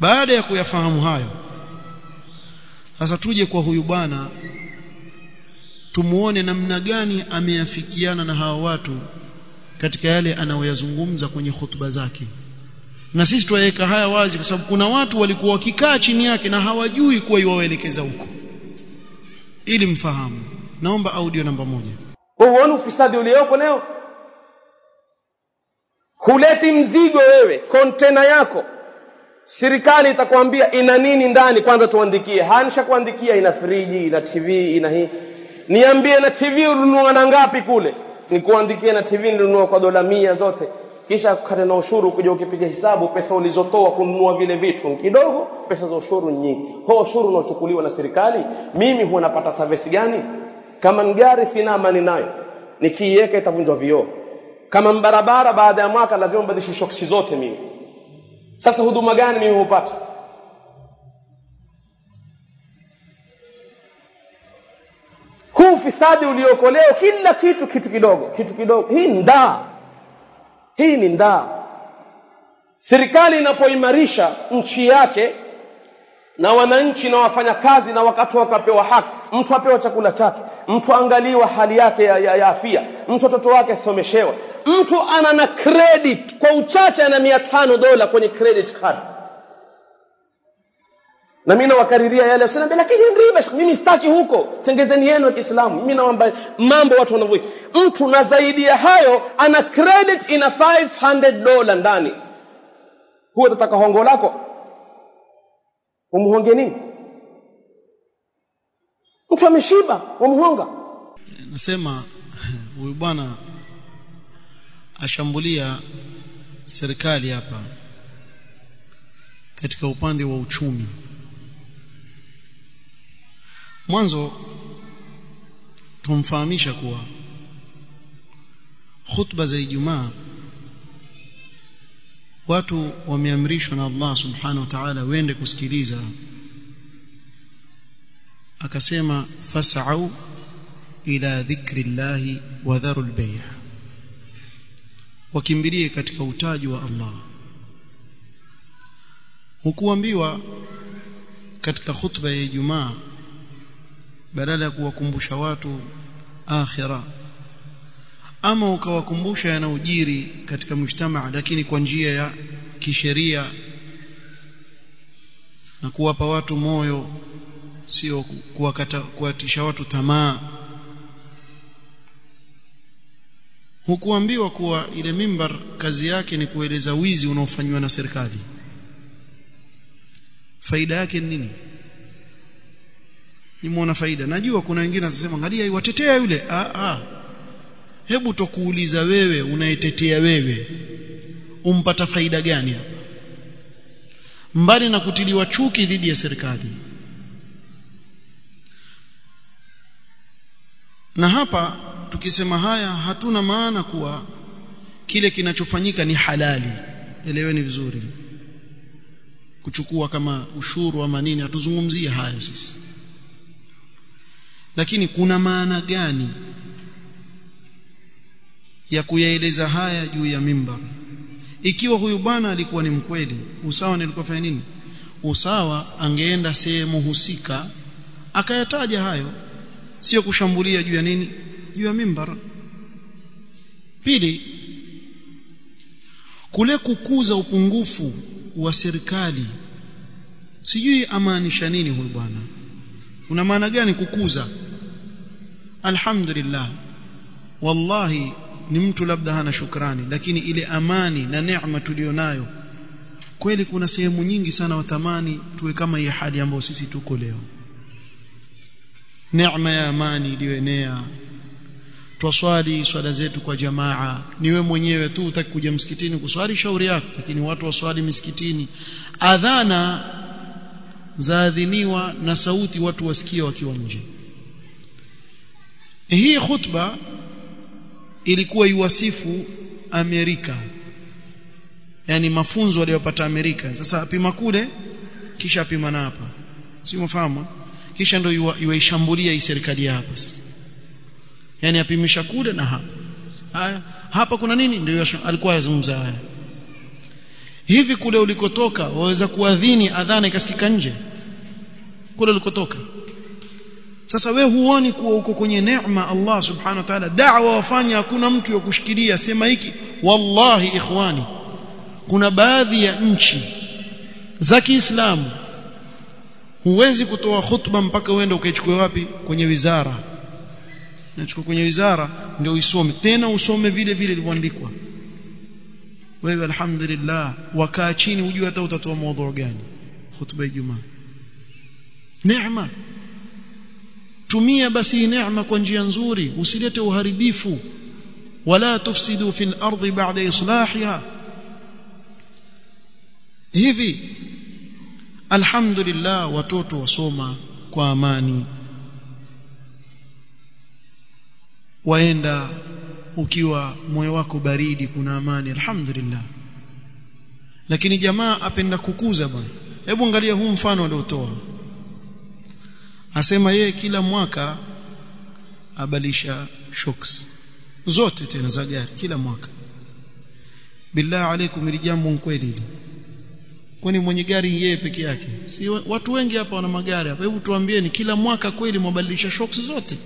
baada ya kuyafahamu hayo sasa tuje kwa huyu bwana tumuone namna gani ameafikiana na hawa watu katika yale anayoyazungumza kwenye hutuba zake na sisi tuwaweka haya wazi kwa sababu kuna watu walikuwa wakikaa chini yake na hawajui kuwa iwaelekeza huko ili mfahamu naomba audio namba moja huoni ufisadi uliopo leo huleti mzigo wewe kontena yako serikali itakwambia ina nini ndani kwanza tuandikie hanisha kuandikia ina friji ina tv ina hii niambie na tv ulinunua na ngapi kule nikuandikie na tv nilinunua kwa dola mia zote kisha kukata na ushuru kuja ukipiga hesabu pesa ulizotoa kununua vile vitu kidogo pesa za ushuru nyingi ho ushuru unaochukuliwa na serikali mimi huwa napata service gani kama ni gari sina amani nayo nikiiweka itavunjwa vioo kama barabara baada ya mwaka lazima mbadilishe shoksi zote mimi sasa huduma gani mimi hupata huu ufisadi ulioko leo kila kitu kitu kidogo kitu kidogo hii ndaa hii ni ndaa serikali inapoimarisha nchi yake na wananchi na wafanyakazi na wakati wakapewa haki mtu apewa chakula chake mtu angaliwa hali yake ya, ya, ya afya mtu watoto wake asomeshewa mtu ana na credit kwa uchache ana mia tano dola kwenye credit card na mimi nawakariria yale usiniambia lakini riba mimi sitaki huko tengezeni yenu ya Kiislamu mimi naomba mambo watu wanavyoishi mtu na zaidi ya hayo ana credit ina 500 dola ndani huwa utataka hongo lako umhonge nini mtu ameshiba umhonga nasema huyu bwana ashambulia serikali hapa katika upande wa uchumi mwanzo tumfahamisha kuwa khutba za Ijumaa watu wameamrishwa na Allah subhanahu wa ta'ala wende kusikiliza akasema fas'au ila dhikrillahi wa dharul bay' wakimbilie katika utaji wa Allah hukuambiwa katika khutba ya Ijumaa badala ya kuwakumbusha watu akhira ama ukawakumbusha yanayojiri katika mujtamaa lakini kwa njia ya kisheria na kuwapa watu moyo sio kuwakata kuwatisha watu tamaa hukuambiwa kuwa ile mimbar kazi yake ni kueleza wizi unaofanywa na serikali faida yake ni nini nimeona faida najua kuna wengine wanasema angalia watetea yule ah ah hebu tokuuliza wewe unayetetea wewe umpata faida gani hapa mbali na kutiliwa chuki dhidi ya serikali na hapa tukisema haya hatuna maana kuwa kile kinachofanyika ni halali eleweni vizuri kuchukua kama ushuru ama nini hatuzungumzie haya sisi lakini kuna maana gani ya kuyaeleza haya juu ya mimbar ikiwa huyu bwana alikuwa ni mkweli usawa nilikuwa fanya nini usawa angeenda sehemu husika akayataja hayo sio kushambulia juu ya nini juu ya mimbar pili kule kukuza upungufu wa serikali sijui amaanisha nini huyu bwana una maana gani kukuza alhamdulillah wallahi ni mtu labda hana shukrani lakini ile amani na neema tulionayo kweli kuna sehemu nyingi sana watamani tuwe kama hii hali ambayo sisi tuko leo neema ya amani iliyoenea twaswali swala zetu kwa jamaa niwe mwenyewe tu utaki kuja msikitini kuswali shauri yako lakini watu waswali misikitini adhana zaadhiniwa na sauti watu wasikia wakiwa nje hii khutba ilikuwa iwasifu Amerika yani mafunzo waliyopata Amerika sasa apima kule kisha apima na hapa si mfahamu kisha ndio iwaishambulia hii serikali hapa sasa yani apimisha kule na hapa haya hapa kuna nini ndio alikuwa yazungumza haya hivi kule ulikotoka waweza kuadhini adhana ikasikika nje kule ulikotoka sasa we huoni kuwa uko kwenye neema Allah subhanahu wa ta'ala da'wa wafanya hakuna mtu ya kushikilia sema hiki wallahi ikhwani kuna baadhi ya nchi za Kiislamu huwezi kutoa khutba mpaka uende ukaichukue wapi kwenye wizara nachukua kwenye wizara ndio uisome tena usome vile vile ilivyoandikwa wewe alhamdulillah wakaa chini ujue hata utatoa maudhu gani khutba ya Ijumaa neema tumia basi neema kwa njia nzuri usilete uharibifu wala tufsidu fil ardi ba'da islahiha hivi alhamdulillah watoto wasoma kwa amani waenda ukiwa moyo wako baridi kuna amani alhamdulillah lakini jamaa apenda kukuza bwana hebu angalia huu mfano aliotoa asema yeye kila mwaka abalisha shocks zote tena za gari kila mwaka billahi alaikum ili jambo kweli hili kwani mwenye gari yeye peke yake si watu wengi hapa wana magari hapa hebu tuambieni kila mwaka kweli mwabadilisha shocks zote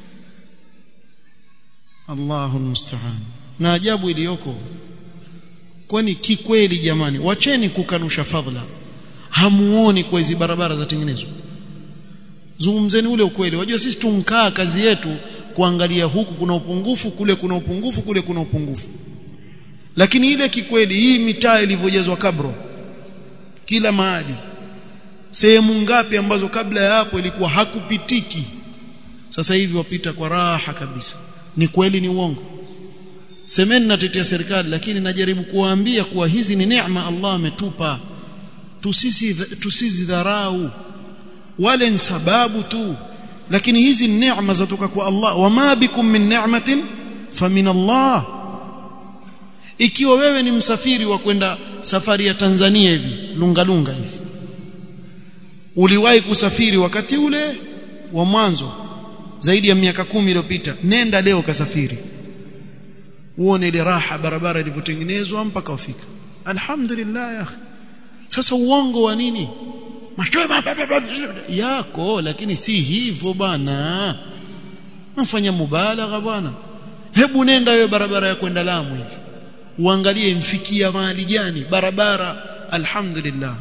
Allahu musta'an na ajabu iliyoko kwani kikweli jamani wacheni kukanusha fadhila hamuoni kwa hizi barabara zatengenezwa zungumzeni ule ukweli wajua sisi tumkaa kazi yetu kuangalia huku kuna upungufu kule kuna upungufu kule kuna upungufu lakini ile kikweli hii mitaa ilivyojazwa kabro kila mahali sehemu ngapi ambazo kabla ya hapo ilikuwa hakupitiki sasa hivi wapita kwa raha kabisa ni kweli ni uongo semeni natetea serikali lakini najaribu kuwaambia kuwa hizi ni neema Allah ametupa tusisi tusizidharau wale ni sababu tu lakini hizi neema zatoka kwa Allah wama bikum min ni'matin famin Allah ikiwa wewe ni msafiri wa kwenda safari ya Tanzania hivi lunga lunga hivi uliwahi kusafiri wakati ule wa mwanzo zaidi ya miaka kumi iliyopita nenda leo kasafiri uone ile raha barabara ilivyotengenezwa mpaka ufika alhamdulillah ya akhi sasa uongo wa nini mashoba yako lakini si hivyo bana mfanya mubalagha bwana hebu nenda wewe barabara ya kwenda Lamu hivi uangalie mfikia mahali gani barabara alhamdulillah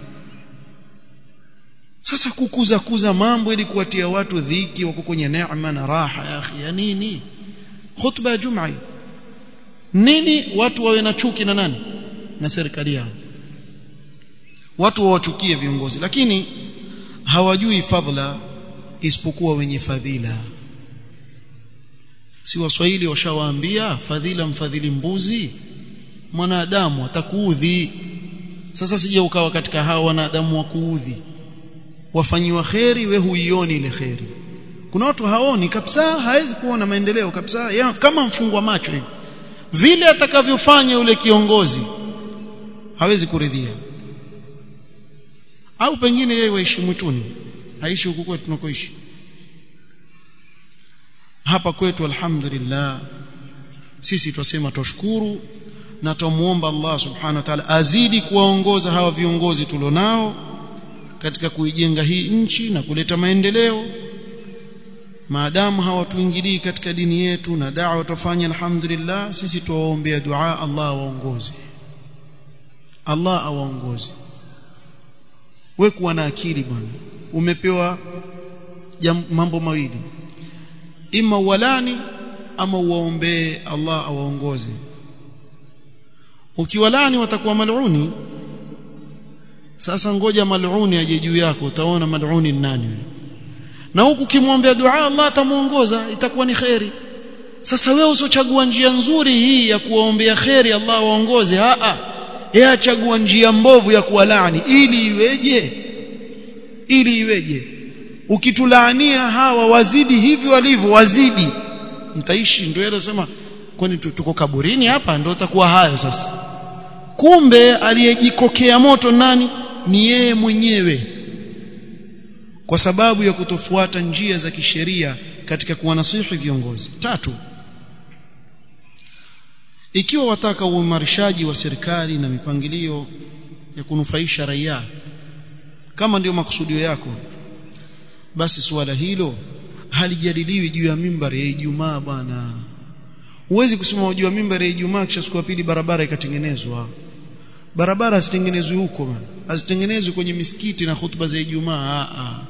sasa kukuza kuza mambo ili kuwatia watu dhiki wako kwenye neema na raha ya akhi ya nini khutba ya jumaa nini watu wawe na chuki na nani na serikali yao watu wawachukie viongozi lakini hawajui fadhila isipokuwa wenye fadhila si waswahili washawaambia fadhila mfadhili mbuzi mwanadamu atakuudhi sasa sije ukawa katika hao wanadamu wa kuudhi wafanyiwa kheri we huioni ile kheri kuna watu haoni kabisa hawezi kuona maendeleo kabisa ya, kama mfungwa macho hivi vile atakavyofanya yule kiongozi hawezi kuridhia au pengine yeye waishi mwituni aishi huku kwetu tunakoishi hapa kwetu alhamdulillah sisi twasema twashukuru na tumuomba Allah subhanahu wa ta'ala azidi kuwaongoza hawa viongozi tulionao katika kuijenga hii nchi na kuleta maendeleo maadamu hawatuingilii katika dini yetu na da'wa tufanye alhamdulillah sisi tuwaombea dua Allah awaongoze Allah awaongoze we kuwa na akili bwana umepewa mambo mawili ima walani ama uwaombee Allah awaongoze ukiwalani watakuwa maluni sasa ngoja maluni aje juu yako utaona maluni ni nani na huku kimwombea dua Allah atamuongoza itakuwa ni khairi sasa wewe usochagua njia nzuri hii ya kuwaombea khairi Allah waongoze a a yeye achagua njia mbovu ya kuwalaani ili iweje ili iweje ukitulaania hawa wazidi hivi walivyo wazidi mtaishi ndio yeye anasema kwani tuko kaburini hapa ndio utakuwa hayo sasa kumbe aliyejikokea moto nani ni yeye mwenyewe kwa sababu ya kutofuata njia za kisheria katika kuwanasihi viongozi tatu ikiwa wataka uimarishaji wa serikali na mipangilio ya kunufaisha raia kama ndio makusudio yako basi suala hilo halijadiliwi juu ya mimbari ya Ijumaa bwana huwezi kusimama juu ya mimbari ya Ijumaa kisha siku ya pili barabara ikatengenezwa barabara hazitengenezwi huko bwana hazitengenezwi kwenye misikiti na hutuba za Ijumaa a a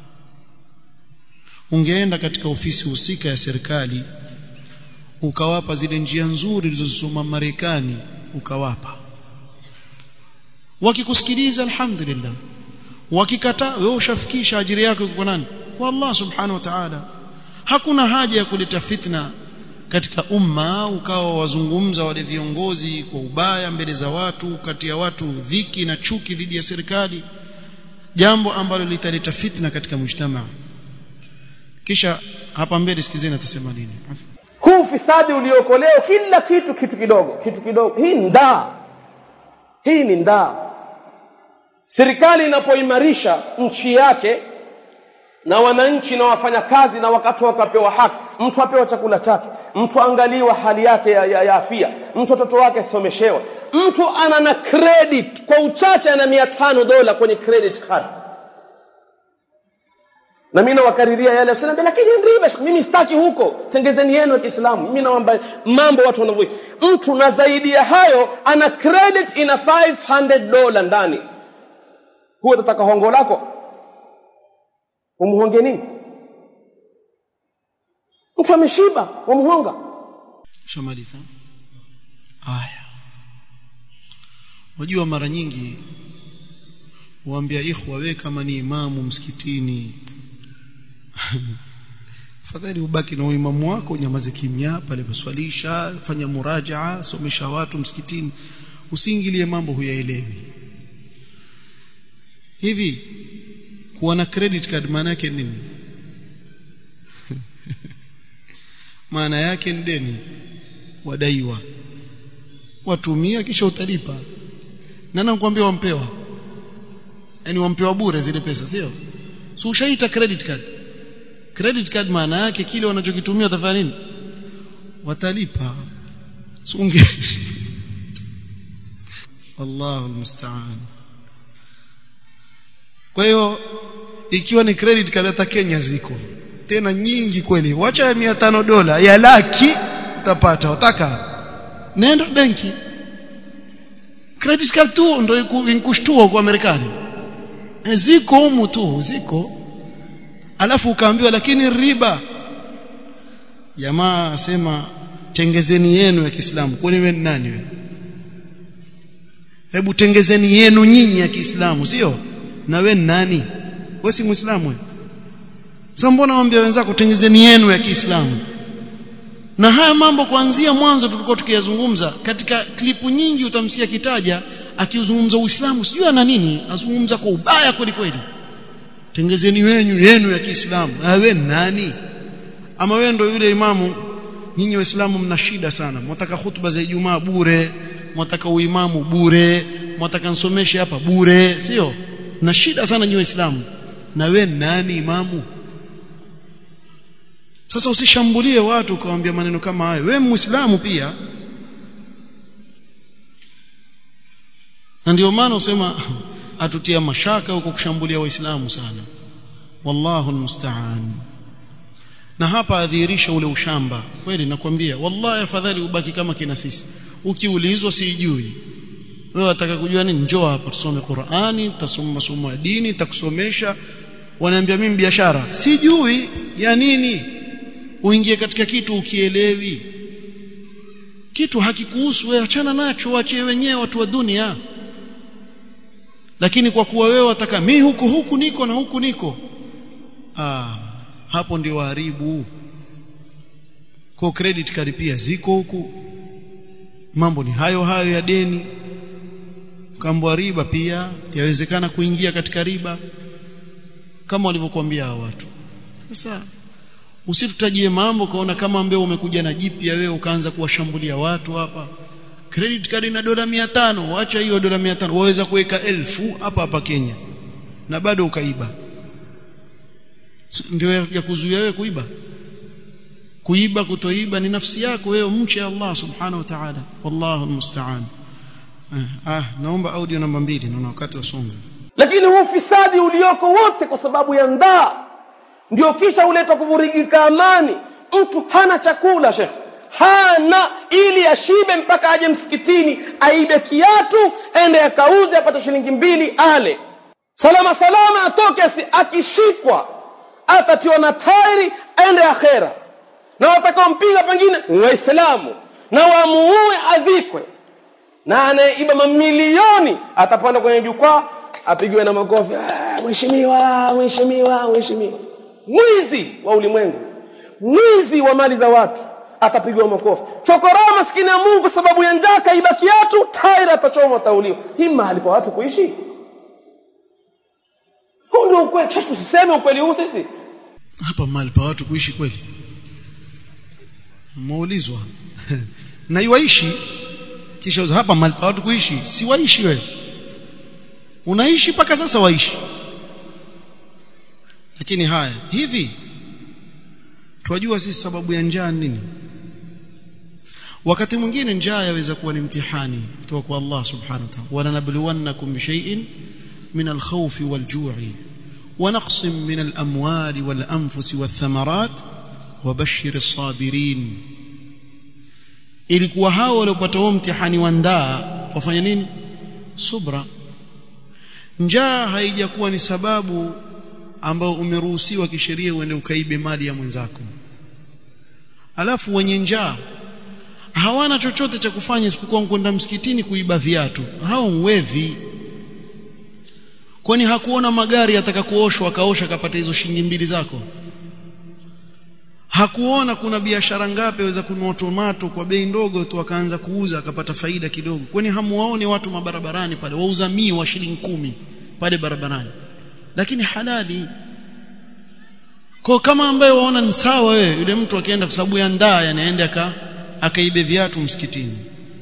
ungeenda katika ofisi husika ya serikali ukawapa zile njia nzuri zilizosoma Marekani ukawapa wakikusikiliza alhamdulillah wakikataa wewe ushafikisha ajira yako kwa nani kwa Allah subhanahu wa ta'ala hakuna haja ya kuleta fitna katika umma ukawa wazungumza wale viongozi kwa ubaya mbele za watu kati ya watu dhiki na chuki dhidi ya serikali jambo ambalo litaleta fitna katika mujtamaa kisha hapa mbele sikizeni atasema nini huu ufisadi ulioko leo kila kitu kitu kidogo kitu kidogo hii ndaa hii ni ndaa serikali inapoimarisha nchi yake na wananchi na wafanyakazi na wakati wakapewa haki mtu apewa chakula chake mtu angaliwa hali yake ya, ya, ya afya mtu watoto wake someshewa mtu ana na credit kwa uchache ana mia tano dola kwenye credit card na mimi nawakariria yale usiniambia lakini riba mimi sitaki huko tengezeni yenu ya Kiislamu mimi naomba mambo watu wanavyoishi mtu na zaidi ya hayo ana credit ina 500 dola ndani huwa tataka hongo lako umhonge nini mtu ameshiba wamhonga shamaliza haya wajua mara nyingi waambia ikhwa we kama ni imamu msikitini fadhali ubaki na uimamu wako nyamaze kimya pale paswalisha fanya murajaa somesha watu msikitini usiingilie mambo huyaelewi hivi kuwa na credit card maana yake nini maana yake ni deni wadaiwa watumia kisha utalipa na nakwambia wampewa yani wampewa bure zile pesa sio so ushaita credit card credit card maana yake kile wanachokitumia watafanya nini watalipa sunge Allahu musta'an kwa hiyo ikiwa ni credit card hata Kenya ziko tena nyingi kweli wacha ya 500 dola ya laki utapata utaka nenda benki credit card tu ndio inkushtua kwa Marekani e, ziko humu tu ziko alafu ukaambiwa lakini riba jamaa asema tengezeni yenu ya Kiislamu kwani wewe ni nani wewe hebu tengezeni yenu nyinyi ya Kiislamu sio na wewe ni nani wewe si muislamu wewe sasa mbona waambia wenzako tengezeni yenu ya Kiislamu na haya mambo kuanzia mwanzo tulikuwa tukiyazungumza katika klipu nyingi utamsikia kitaja akiuzungumza Uislamu sijui ana nini azungumza kwa ubaya kweli kweli tengezeni wenyu yenu ya Kiislamu na wewe nani ama wewe ndio yule imamu nyinyi waislamu mna shida sana mwataka hutuba za Ijumaa bure mwataka uimamu bure mwataka nsomeshe hapa bure sio na shida sana nyinyi waislamu na wewe nani imamu sasa usishambulie watu ukawaambia maneno kama hayo wewe muislamu pia na ndio maana usema atutia mashaka huko kushambulia waislamu sana wallahu almusta'an na hapa adhihirisha ule ushamba kweli nakwambia wallahi afadhali ubaki kama kina sisi ukiulizwa sijui wewe wataka kujua nini njoo hapa tusome Qur'ani tutasoma masomo ya dini takusomesha wanaambia mimi biashara sijui ya nini uingie katika kitu ukielewi kitu hakikuhusu wewe achana nacho waachie wenyewe watu wa dunia lakini kwa kuwa wewe wataka mimi huku huku niko na huku niko ah hapo ndio waharibu kwa credit card pia ziko huku mambo ni hayo hayo ya deni kambo riba pia yawezekana kuingia katika riba kama walivyokuambia hao watu sasa usitutajie mambo kaona kama mbeo umekuja na jipya wewe ukaanza kuwashambulia watu hapa credit card ina dola 500 acha hiyo dola 500 waweza kuweka elfu hapa hapa Kenya na bado ukaiba ndio ya kuzuia wewe kuiba kuiba kutoiba ni nafsi yako wewe mche Allah subhanahu wa ta'ala wallahu almusta'an ah naomba audio namba mbili naona wakati wasonga lakini huu ufisadi ulioko wote kwa sababu ya ndaa ndio kisha huleta kuvurigika amani mtu hana chakula shekhe hana ili ashibe mpaka aje msikitini aibe kiatu ende akauze apate shilingi mbili ale salama salama atoke asi akishikwa atatiwa na tairi aende akhera na watakaompiga pengine waislamu na wamuue azikwe na anayeiba mamilioni atapanda kwenye jukwaa apigiwe na makofi "Ah, mheshimiwa mheshimiwa mheshimiwa mwizi wa ulimwengu mwizi wa mali za watu atapigwa makofi chokoraa maskini ya mungu kwa sababu ya njaa kaiba kiatu tairi atachoma atauliwa hii mahali pa watu kuishi huu ndio ukweli Sasa tusiseme ukweli huu sisi hapa mahali pa watu kuishi kweli muulizwa na iwaishi kisha uza hapa mahali pa watu kuishi si waishi wewe unaishi mpaka sasa waishi lakini haya hivi twajua sisi sababu ya njaa nini wakati mwingine njaa yaweza kuwa ni mtihani kutoka kwa Allah subhanahu wa ta'ala walanabluwannakum bishay'in min alkhawfi walju'i ونقص من الأموال والأنفس والثمرات وبشر الصابرين ilikuwa hao waliopata huo mtihani wa ndaa wafanya nini subra njaa haijakuwa ni sababu ambao umeruhusiwa kisheria uende ukaibe mali ya mwenzako alafu wenye njaa hawana chochote cha kufanya isipokuwa kwenda msikitini kuiba viatu hao mwevi kwani hakuona magari ataka kuoshwa akaosha akapata hizo shilingi mbili zako hakuona kuna biashara ngapi aweza kununua tomato kwa bei ndogo tu akaanza kuuza akapata faida kidogo kwani hamuwaone watu mabarabarani pale wauza mii wa shilingi kumi pale barabarani lakini halali kwa kama ambaye waona ni sawa wewe yule mtu akienda kwa sababu ya ndaa anaenda aka akaibe viatu msikitini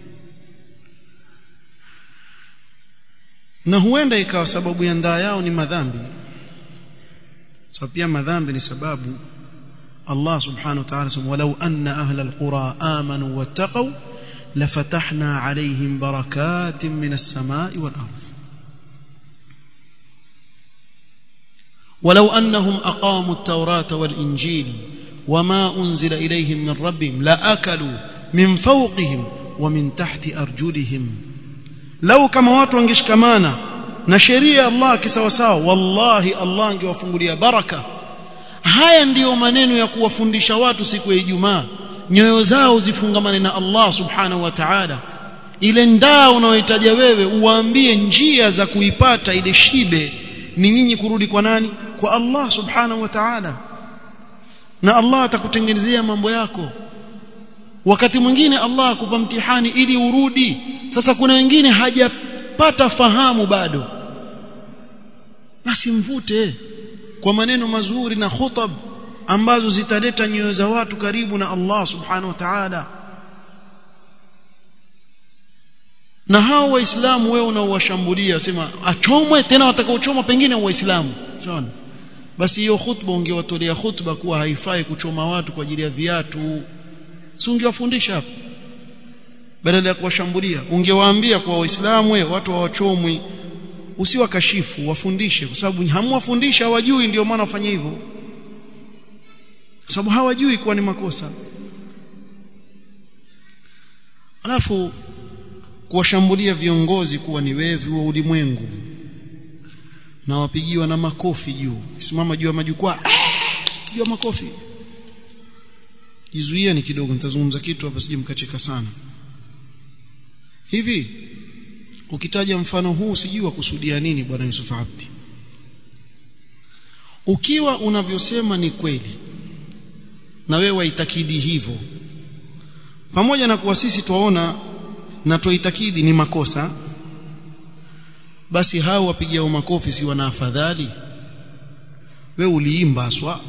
na huenda ikawa sababu ya ndaa yao ni madhambi so pia madhambi ni sababu Allah subhanahu wa ta'ala sema walau anna ahla alqura amanu wattaqu lafatahna alayhim barakatin minas samai wal ardh ولو أنهم أقاموا التوراة والإنجيل وما أنزل إليهم من ربهم لأكلوا من فوقهم ومن تحت أرجلهم لو كما watu wangeshikamana na sheria ya Allah kisawasawa wallahi Allah angewafungulia baraka haya ndiyo maneno ya kuwafundisha watu siku ya Ijumaa nyoyo zao zifungamane na Allah subhanahu wa ta'ala ile ndaa unayohitaja wewe uwaambie njia za kuipata ile shibe ni nyinyi kurudi kwa nani kwa Allah subhanahu wa ta'ala na Allah atakutengenezea mambo yako wakati mwingine Allah akupa mtihani ili urudi sasa kuna wengine hajapata fahamu bado basi mvute kwa maneno mazuri na khutab ambazo zitaleta nyoyo za watu karibu na Allah subhanahu wa ta'ala na hao waislamu wewe unaowashambulia sema achomwe tena watakaochoma pengine waislamu unaona basi hiyo khutba ungewatolea khutba kuwa haifai kuchoma watu kwa ajili ya viatu si ungewafundisha hapo badala ya kuwashambulia ungewaambia kwa waislamu wewe watu hawachomwi usiwakashifu wafundishe kwa sababu hamwafundisha hawajui ndio maana wafanye hivyo kwa sababu hawajui kuwa ni makosa alafu kuwashambulia viongozi kuwa ni wevi wa ulimwengu na wapigiwa na makofi juu simama juu ya majukwaa juu ya makofi jizuia ni kidogo nitazungumza kitu hapa sije mkacheka sana hivi ukitaja mfano huu sijui wakusudia nini bwana Yusuf Abdi ukiwa unavyosema ni kweli na wewe waitakidi hivyo pamoja na kuwa sisi twaona na twaitakidi ni makosa basi hao wapigiao makofi si wana afadhali wewe uliimba aswa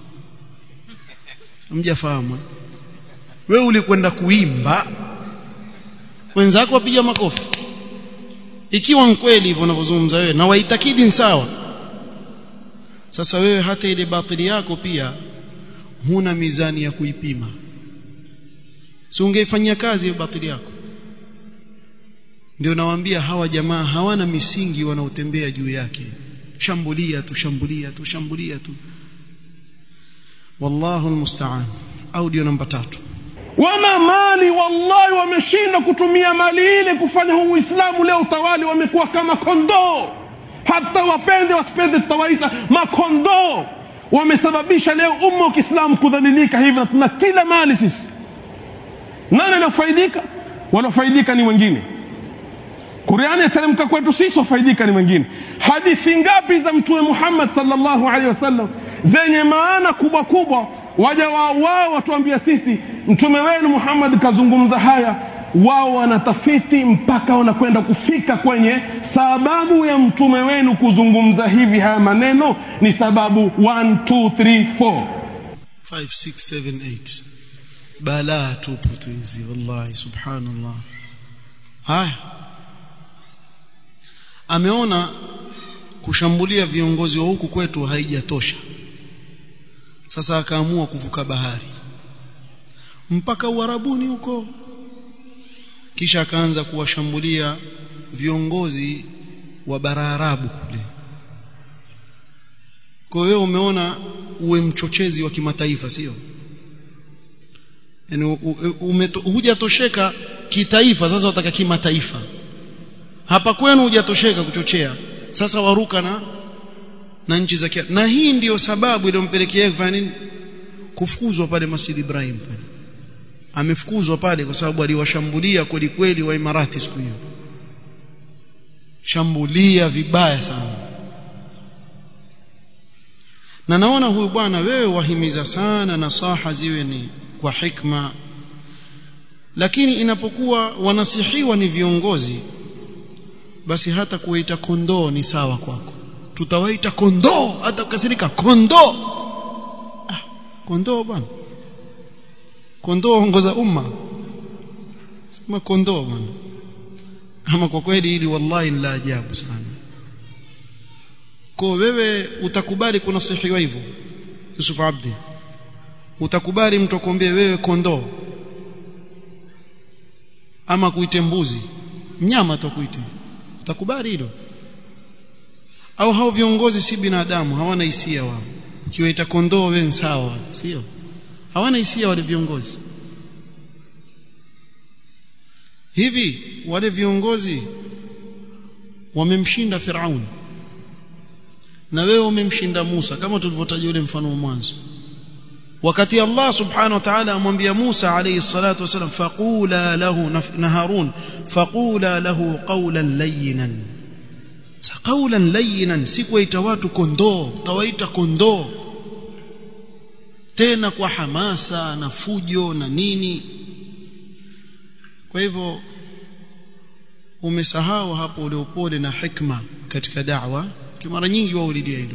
mjafahamu wewe ulikwenda kuimba wenzako wapiga makofi ikiwa mkweli hivyo unavyozungumza wewe na waitakidi sawa sasa wewe hata ile batili yako pia huna mizani ya kuipima si ungeifanyia kazi hiyo batili yako ndio nawaambia hawa jamaa hawana misingi wanaotembea juu yake shambulia tu shambulia tu shambulia tu wallahu almusta'an audio namba tatu wama mali wallahi wameshinda kutumia mali ile kufanya huu uislamu leo utawali wamekuwa kama kondoo hata wapende wasipende tutawaita makondoo wamesababisha leo umma wa kiislamu kudhalilika hivi na tuna kila mali sisi nani aliofaidika wanaofaidika ni wengine Qur'ani yateremka kwetu sisi wafaidika ni wengine. Hadithi ngapi za Mtume Muhammad sallallahu alaihi wasallam zenye maana kubwa kubwa, waja wao wao watuambia sisi, mtume wenu Muhammad kazungumza haya, wao wanatafiti mpaka wanakwenda kufika kwenye sababu ya mtume wenu kuzungumza hivi haya maneno ni sababu 1 2 3 4 5 6 7 8 balaa tupu tu hizi wallahi subhanallah haya ameona kushambulia viongozi wa huku kwetu haijatosha sasa akaamua kuvuka bahari mpaka uarabuni huko kisha akaanza kuwashambulia viongozi wa bara arabu kule kwa hiyo umeona uwe mchochezi wa kimataifa sio yani hujatosheka kitaifa sasa wataka kimataifa hapa kwenu hujatosheka kuchochea sasa waruka na na nchi za kia na hii ndiyo sababu iliyompelekea kufanya nini kufukuzwa pale Masjid Ibrahim pale amefukuzwa pale kwa sababu aliwashambulia kweli kweli wa Imarati siku hiyo shambulia vibaya sana na naona huyu bwana wewe wahimiza sana nasaha ziwe ni kwa hikma lakini inapokuwa wanasihiwa ni viongozi basi hata kuwaita kondoo ni sawa kwako tutawaita kondoo hata ukasirika kondoo ah, kondoo bwana kondoo ongoza umma sema kondoo bwana ama kwa kweli hili wallahi ni la ajabu sana kwa wewe utakubali kunasihiwa hivyo Yusuf Abdi utakubali mtu akwambie wewe kondoo ama kuite mbuzi mnyama tukuite utakubali hilo au hao viongozi si binadamu hawana hisia wao ukiwaita kondoo wewe sawa sio hawana hisia wale viongozi hivi wale viongozi wamemshinda Firauni na wewe umemshinda Musa kama tulivyotaja ule mfano wa mwanzo wakati Allah subhanahu wa ta'ala amwambia Musa alayhi salatu wasalam faqula lahu na Harun faqula lahu qawlan layyinan qawlan layyinan si kuwaita watu kondoo tawaita kondoo tena kwa hamasa na fujo na nini kwa hivyo umesahau hapo ule upole na hikma katika da'wa mara nyingi wao ulidia hilo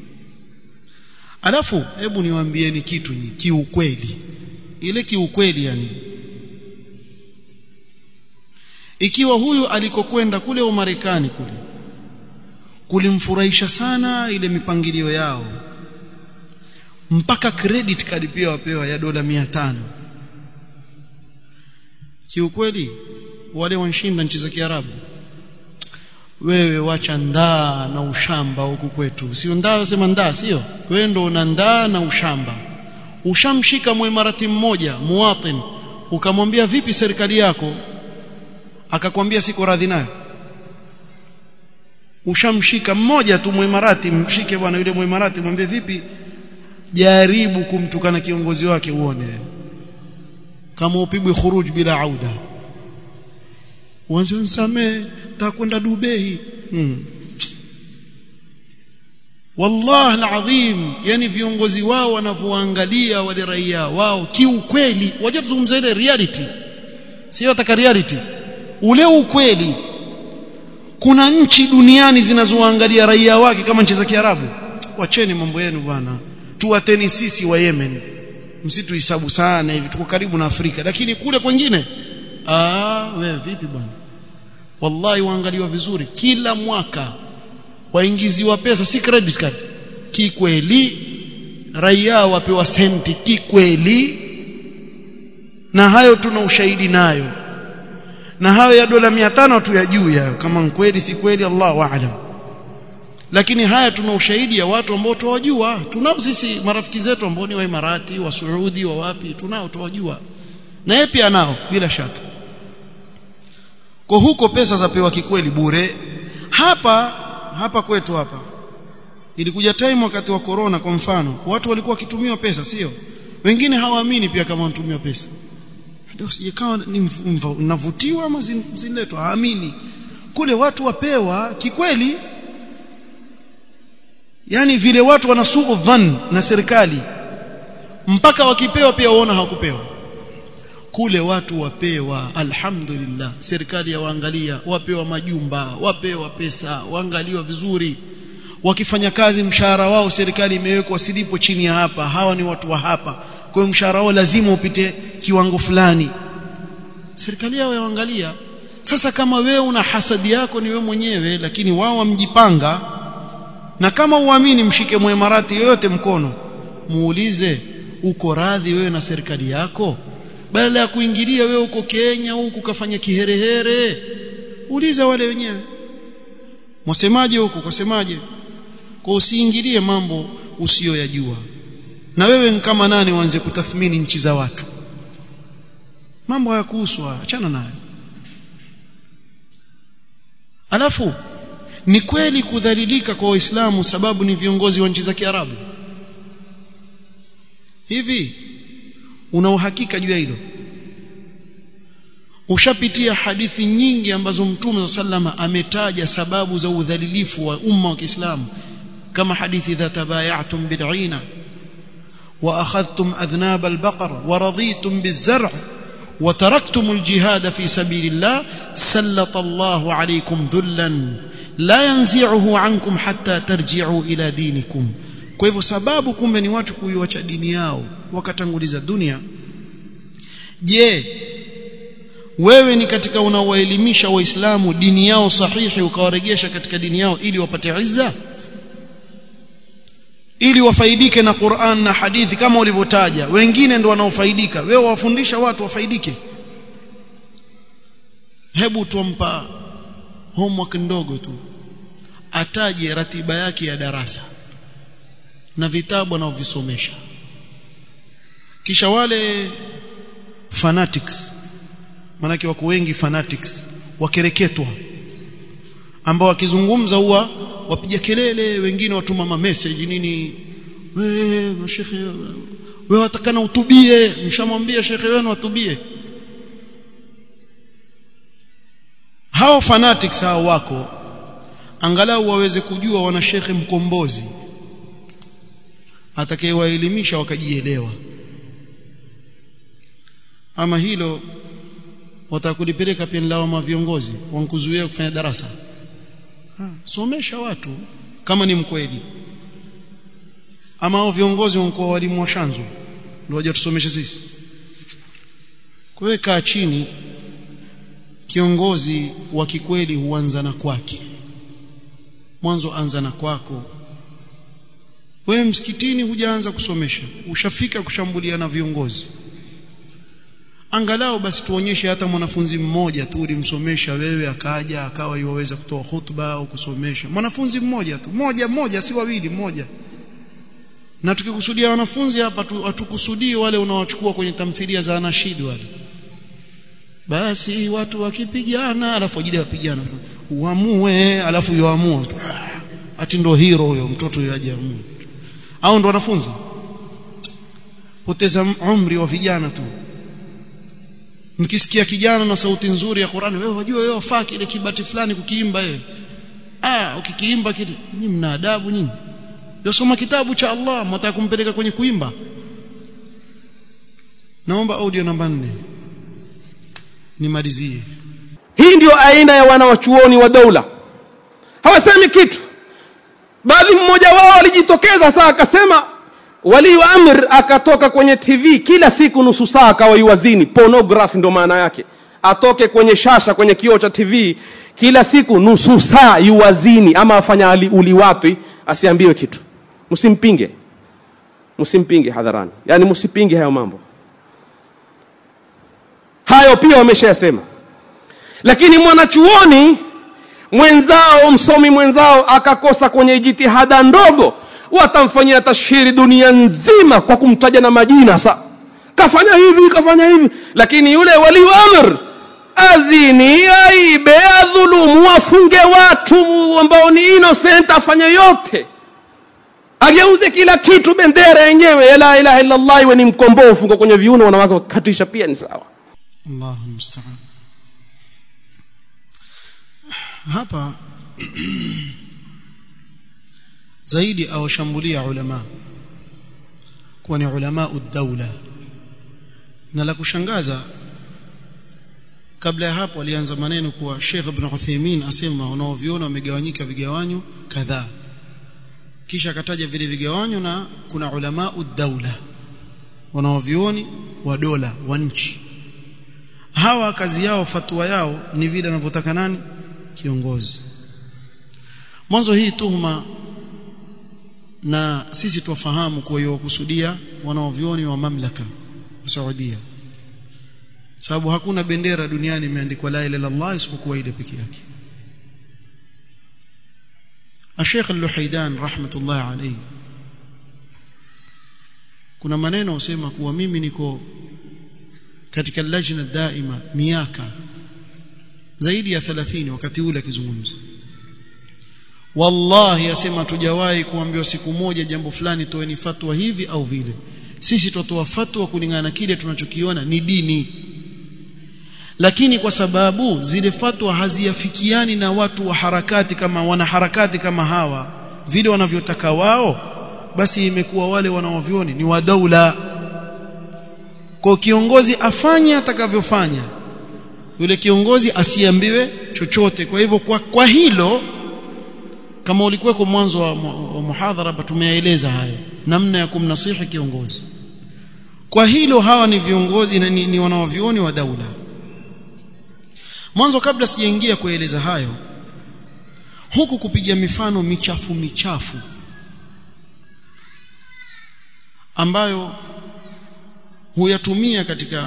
alafu hebu niwaambieni kitu ni kiukweli ile kiukweli yani ikiwa huyu alikokwenda kule Umarekani kule kulimfurahisha sana ile mipangilio yao mpaka credit card pia wapewa ya dola 500 kiukweli wale wanshinda nchi za Kiarabu wewe wacha ndaa na ushamba huku kwetu sio ndaa sema ndaa sio wewe ndo una ndaa na ushamba ushamshika mwimarati mmoja muwatin ukamwambia vipi serikali yako akakwambia siko radhi nayo ushamshika mmoja tu mwimarati mshike bwana yule mwimarati mwambie vipi jaribu kumtukana kiongozi wake uone kama upigwe khuruj bila auda uanze nisamee takwenda Dubai hmm. wallahi alazim yani viongozi wao wanavyoangalia wale raia wao kiukweli waje tuzungumze ile reality sio nataka reality ule ukweli kuna nchi duniani zinazoangalia raia wake kama nchi za Kiarabu wacheni mambo yenu bwana tuwateni sisi wa Yemen msituhesabu sana hivi tuko karibu na Afrika lakini kule kwingine ah wewe vipi bwana wallahi waangaliwa vizuri kila mwaka waingiziwa pesa si credit card kikweli raia wapewa senti kikweli na hayo tuna ushahidi nayo na hayo ya dola 500 tu ya juu yayo kama kweli si kweli Allahu a'lam lakini haya tuna ushahidi ya watu ambao tuwajua tunao sisi marafiki zetu ambao ni wa Imarati wa Saudi wa wapi tunao tuwajua na yeye pia nao bila shaka kwa huko pesa zapewa kikweli bure hapa hapa kwetu hapa ilikuja time wakati wa corona kwa mfano watu walikuwa wakitumiwa pesa sio wengine hawaamini pia kama wanatumiwa pesa ndio sijekawa navutiwa ama zinaletwa haamini kule watu wapewa kikweli yani vile watu wanasuu dhan na serikali mpaka wakipewa pia waona hawakupewa kule watu wapewa alhamdulillah serikali yawaangalia wapewa majumba wapewa pesa waangaliwa vizuri wakifanya kazi mshahara wao serikali imewekwa silipo chini ya hapa hawa ni watu wa hapa kwa hiyo mshahara wao lazima upite kiwango fulani serikali yao yaangalia sasa kama wewe una hasadi yako ni wewe mwenyewe lakini wao wamjipanga na kama uamini mshike mwemarati yoyote mkono muulize uko radhi wewe na serikali yako badala ya kuingilia wewe uko Kenya huku kafanya kiherehere uliza wale wenyewe mwasemaje huko kasemaje kwa usiingilie mambo usiyoyajua na wewe kama nani uanze kutathmini nchi za watu mambo hayakuhusu achana nayo alafu ni kweli kudhalilika kwa waislamu sababu ni viongozi wa nchi za Kiarabu hivi una uhakika juu ya hilo ushapitia hadithi nyingi ambazo mtume sallama ametaja sababu za udhalilifu wa umma wa Kiislamu kama hadithi idha tabayatum bil'ina wa akhadhtum adhnab al-baqar wa raditum biz-zar' wa taraktum al-jihad fi sabilillah sallata Allahu alaykum dhullan la yanzi'uhu ankum hatta tarji'u ila dinikum kwa hivyo sababu kumbe ni watu kuiacha dini yao wakatanguliza dunia je wewe ni katika unaowaelimisha waislamu dini yao sahihi ukawaregesha katika dini yao ili wapate izza ili wafaidike na Qur'an na hadithi kama ulivyotaja wengine ndio wanaofaidika wewe wafundisha watu wafaidike hebu tumpa homework ndogo tu ataje ratiba yake ya darasa na vitabu anaovisomesha kisha wale fanatics manake wako wengi fanatics wakereketwa ambao wakizungumza huwa wapiga kelele wengine watuma ma message nini wewe mashekhe wewe watakana utubie mshamwambia shekhe wenu atubie hao fanatics hao wako angalau waweze kujua wana shekhe mkombozi atakayewaelimisha wakajielewa ama hilo watakulipeleka pia lawama viongozi wankuzuia kufanya darasa ha, somesha watu kama ni mkweli ama hao viongozi wanakuwa walimu wa shanzo ndio waje tusomeshe sisi kuweka chini kiongozi wa kikweli huanza na kwake mwanzo anza na kwako wewe msikitini hujaanza kusomesha ushafika kushambulia na viongozi angalau basi tuonyeshe hata mwanafunzi mmoja tu ulimsomesha wewe akaja akawa yuwaweza kutoa hutuba au kusomesha mwanafunzi mmoja tu moja mmoja si wawili mmoja na tukikusudia wanafunzi hapa hatukusudii wale unaowachukua kwenye tamthilia za anashid wale basi watu wakipigana alafu ajili wapigana uamue alafu yoamua ati ndo hero huyo mtoto huyo aje amue au ndo wanafunzi poteza umri wa vijana tu mkisikia kijana na sauti nzuri ya Qur'ani wewe wajua wewe wafaa kile kibati fulani kukiimba wewe ah ukikiimba kile nyinyi mna adabu nyinyi yosoma kitabu cha Allah mtaka kumpeleka kwenye kuimba naomba audio namba 4 nimalizie hii ndio aina ya wanawachuoni wa dola hawasemi kitu bali mmoja wao alijitokeza saa akasema wali wa amr akatoka kwenye tv kila siku nusu saa akawa yuwazini pornography ndo maana yake atoke kwenye shasha kwenye kioo cha tv kila siku nusu saa yuwazini ama afanya uliwatwi asiambiwe kitu msimpinge msimpinge hadharani yani msipinge hayo mambo hayo pia wameshayasema lakini mwanachuoni mwenzao msomi mwenzao akakosa kwenye jitihada ndogo watamfanyia tashhiri dunia nzima kwa kumtaja na majina sa kafanya hivi kafanya hivi lakini yule waliu amr azini aibe adhulumu afunge watu ambao ni innocent afanye yote ageuze kila kitu bendera yenyewe ya la ilaha illa allah iwe ni mkombofu kwa kwenye viuno wanawake wakatisha pia ni sawa Allahu musta'an hapa zaidi awashambulia ulama kuwa ni ulama ad-dawla na la kushangaza kabla ya hapo alianza maneno kuwa Sheikh Ibn Uthaymeen asema wanaoviona wamegawanyika vigawanyo kadhaa kisha akataja vile vigawanyo na kuna ulama ad-dawla wanaovioni wa dola wa nchi hawa kazi yao fatwa yao ni vile anavyotaka nani kiongozi mwanzo hii tuhuma na sisi tuwafahamu kwa hiyo kusudia wanaovioni wa mamlaka wa Saudia sababu hakuna bendera duniani imeandikwa la ilaha illallah isipokuwa ile peke yake Sheikh Al-Luhaidan rahmatullah alayhi kuna maneno usema kuwa mimi niko katika lajna daima miaka zaidi ya 30 wakati ule akizungumza wallahi asema tujawahi kuambiwa siku moja jambo fulani toeni fatwa hivi au vile sisi tutoa fatwa kulingana na kile tunachokiona ni dini lakini kwa sababu zile fatwa haziafikiani na watu wa harakati kama wanaharakati kama hawa vile wanavyotaka wao basi imekuwa wale wanaovioni ni wa daula kwa kiongozi afanye atakavyofanya yule kiongozi asiambiwe chochote kwa hivyo kwa, kwa hilo kama ulikuweko mwanzo wa, wa muhadhara tumeeleza haya namna ya kumnasihi kiongozi kwa hilo hawa ni viongozi ni, ni wanaovioni wa daula mwanzo kabla sijaingia kueleza hayo huku kupiga mifano michafu michafu ambayo huyatumia katika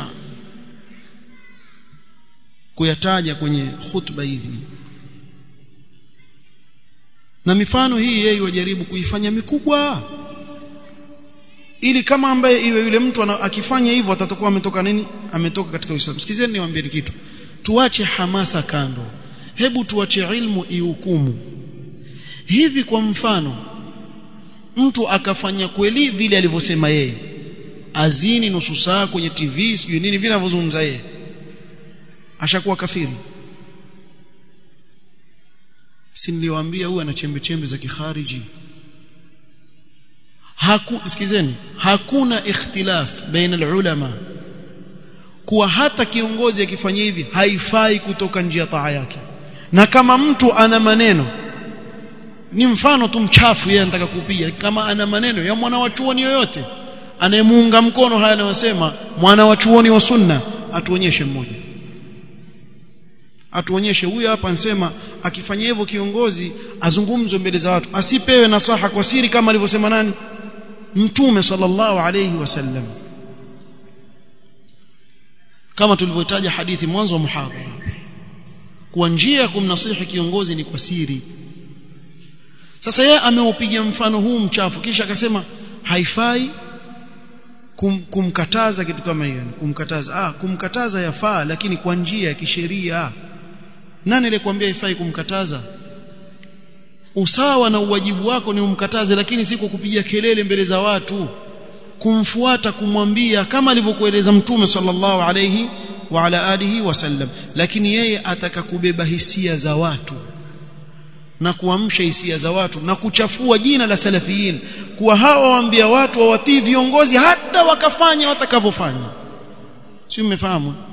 kuyataja kwenye khutba hivi na mifano hii yeye wajaribu kuifanya mikubwa ili kama ambaye iwe yule mtu akifanya hivyo atatakuwa ametoka nini ametoka katika Uislamu sikizeni niwaambie kitu tuache hamasa kando hebu tuache ilmu ihukumu hivi kwa mfano mtu akafanya kweli vile alivyosema yeye azini nusu saa kwenye TV sijui nini vile anavyozungumza yeye ashakuwa kafiri si niliwaambia huyu ana chembe chembe za kikhariji haku sikizeni hakuna ikhtilaf baina ulama kuwa hata kiongozi akifanya hivi haifai kutoka nje ya taa yake na kama mtu ana maneno ni mfano tu mchafu yeye anataka kupiga kama ana maneno ya mwana wa chuoni yoyote anayemuunga mkono haya anayosema mwana wa chuoni wa sunna atuonyeshe mmoja atuonyeshe huyu hapa ansema akifanya hivyo kiongozi azungumzwe mbele za watu asipewe nasaha kwa siri kama alivyosema nani mtume sallallahu alayhi wasallam kama tulivyotaja hadithi mwanzo wa muhadhara kwa njia ya kumnasihi kiongozi ni kwa siri sasa yeye ameupiga mfano huu mchafu kisha akasema haifai kum, kumkataza kitu kama hiyo kumkataza ah kumkataza yafaa lakini kwa njia ya kisheria nani alikwambia haifai kumkataza usawa na uwajibu wako ni umkataze lakini si kwa kupiga kelele mbele za watu kumfuata kumwambia kama alivyokueleza mtume sallallahu alayhi wa ala alihi wasallam lakini yeye ataka kubeba hisia za watu na kuamsha hisia za watu na kuchafua jina la salafiyin kuwa hawa waambia watu wawatii viongozi hata wakafanya watakavyofanya si mmefahamu